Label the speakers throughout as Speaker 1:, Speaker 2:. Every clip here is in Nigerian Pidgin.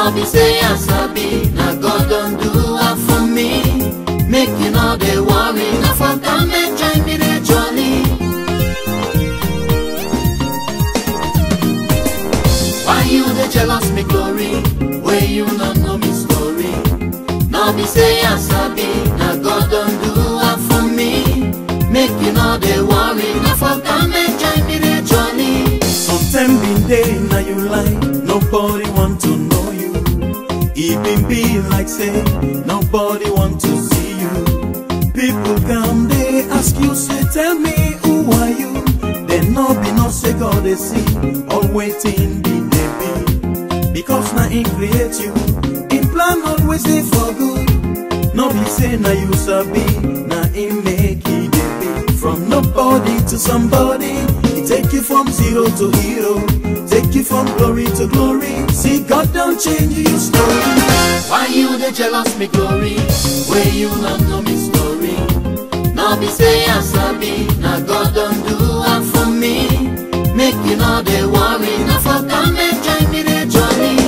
Speaker 1: no be say I sabi, na God don do am for me. Make you no dey worry, na for government join me dey jolly. Why you dey jealous me glory, wey you no know me story? No be say I sabi, na God don do am for me. Make you no dey worry, na for government join me dey jolly.
Speaker 2: Sometime been day now you lie, nobody want to know you. It been be like say, nobody want to see you. People come, they ask you, say, tell me who are you? They no be no say God they see, all waiting be they be. Because now he create you, in plan always say for good. No be say now you sabi, now he make it dey be. From nobody to somebody, he take you from zero to hero, take you from glory to glory. See God don't change your story.
Speaker 1: Why you dey jealous me glory? Wey you no know me story? No be say I sabi, na God don do am for me. Make you no dey worry, na for government join me dey jolly.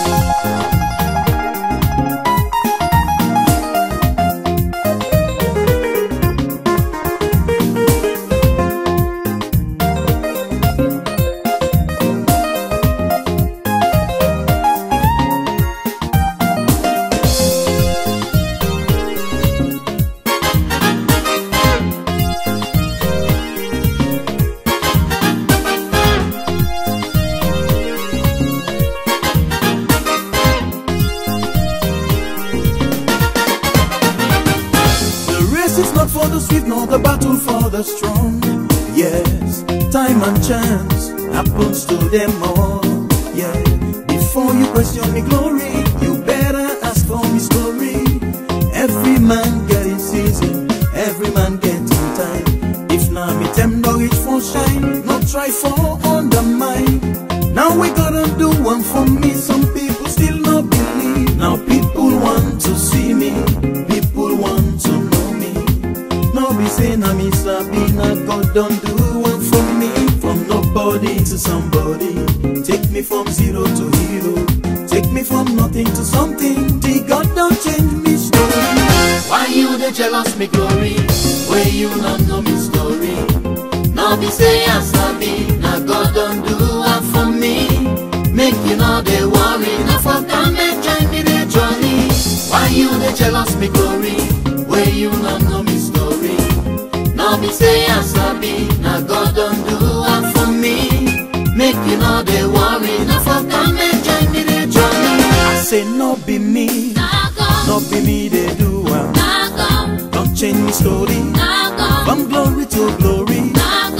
Speaker 2: The race is not for the swift, nor the battle for the strong. Yes, time and chance happens to them all. Yeah, before you question me glory, you better ask for me story. Every man get his season, every man get in time. If now me them no reach for shine, no try for undermine. Now we gotta do one for me. Some people still not believe. Now people want to see me. People want to know me. No be say na me sabi na God don do one for me. From nobody to somebody. Take me from zero to hero. Take me from nothing to something. The God don change me story.
Speaker 1: Why you dey jealous me glory? Wey you no know me story? No be say I sabi, na God don do am for me. Make you no dey worry, na for government join me dey jolly. Why you dey jealous me glory? Wey you no know me story? No be say I sabi, na God don do am for me. Make you no dey worry, na for government join me dey jolly.
Speaker 2: I say no be me, no be me they do am. Don't change me story. From glory to glory.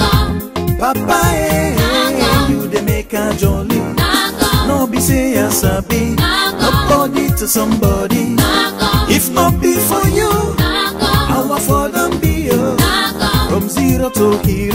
Speaker 2: Papa, eh, you dey make a jolly. No be say I sabi, nobody to somebody. If not be for you, how I for them be you. From zero to hero.